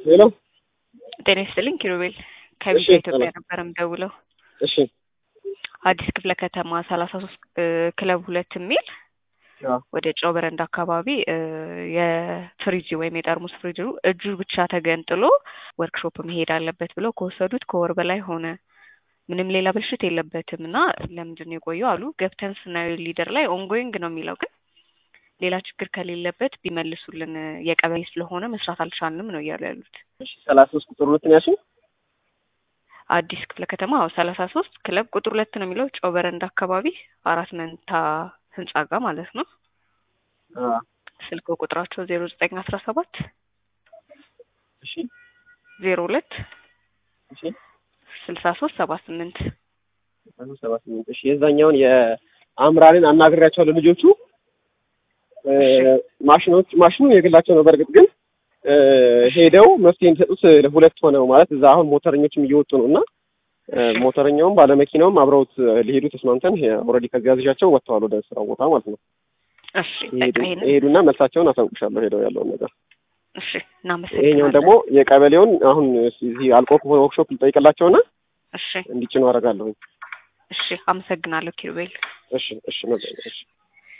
ሄሎ ጤና ይስጥልኝ ኪሩቤል ከቢጫ እሺ፣ ኢትዮጵያ ሰላም። ነበር የምደውለው። እሺ አዲስ ክፍለ ከተማ ሰላሳ ሶስት ክለብ ሁለት የሚል አዎ፣ ወደ ጨው በረንዳ አካባቢ እ የፍሪጅ ወይም የጠርሙስ ፍሪጅ እጁ ብቻ ተገንጥሎ ወርክሾፕ መሄድ አለበት ብለው ከወሰዱት ከወር በላይ ሆነ። ምንም ሌላ ብልሽት የለበትም እና ለምንድን ነው የቆየው አሉ። ገብተን ስናየው ሊደር ላይ ኦንጎይንግ ነው የሚለው ግን ሌላ ችግር ከሌለበት ቢመልሱልን የቀበሌ ስለሆነ መስራት አልቻልንም ነው እያሉ ያሉት። እሺ ሰላሳ ሶስት ቁጥር ሁለት ነው ያልሽኝ? አዲስ ክፍለ ከተማ አዎ ሰላሳ ሶስት ክለብ ቁጥር ሁለት ነው የሚለው ጨው በረንዳ አካባቢ አራት መንታ ህንጻ ጋር ማለት ነው። አዎ፣ ስልክ ቁጥራቸው ዜሮ ዘጠኝ አስራ ሰባት እሺ ዜሮ ሁለት እሺ ስልሳ ሶስት ሰባ ስምንት አሁን ሰባ ስምንት እሺ የዛኛውን የአምራንን አናግሬያቸዋለሁ ልጆቹ እ ማሽኖች ማሽኑ የግላቸው ነው በእርግጥ ግን እ ሄደው መፍትሄ የሚሰጡት ሁለት ሆነው ማለት እዛ አሁን ሞተረኞችም እየወጡ ነው እና እ ሞተረኛውም ባለመኪናውም አብረውት ሊሄዱ ተስማምተን ኦልሬዲ ከዚህ ያዝዣቸው ወጥተዋል ወደ ስራው ቦታ ማለት ነው። እሺ በቃ ይሄንን ይሄዱና መልሳቸውን አሳውቅሻለሁ ሄደው ያለውን ነገር። እሺ ይሄኛውን እናመሰግናለን። ደግሞ የቀበሌውን አሁን እዚህ አልቆ ከሆነ ወርክሾፕ ልጠይቅላቸውና እሺ እንዲጭኑ አደርጋለሁ። እሺ አመሰግናለሁ ኪሩቤል። እሺ እሺ መዘ- እሺ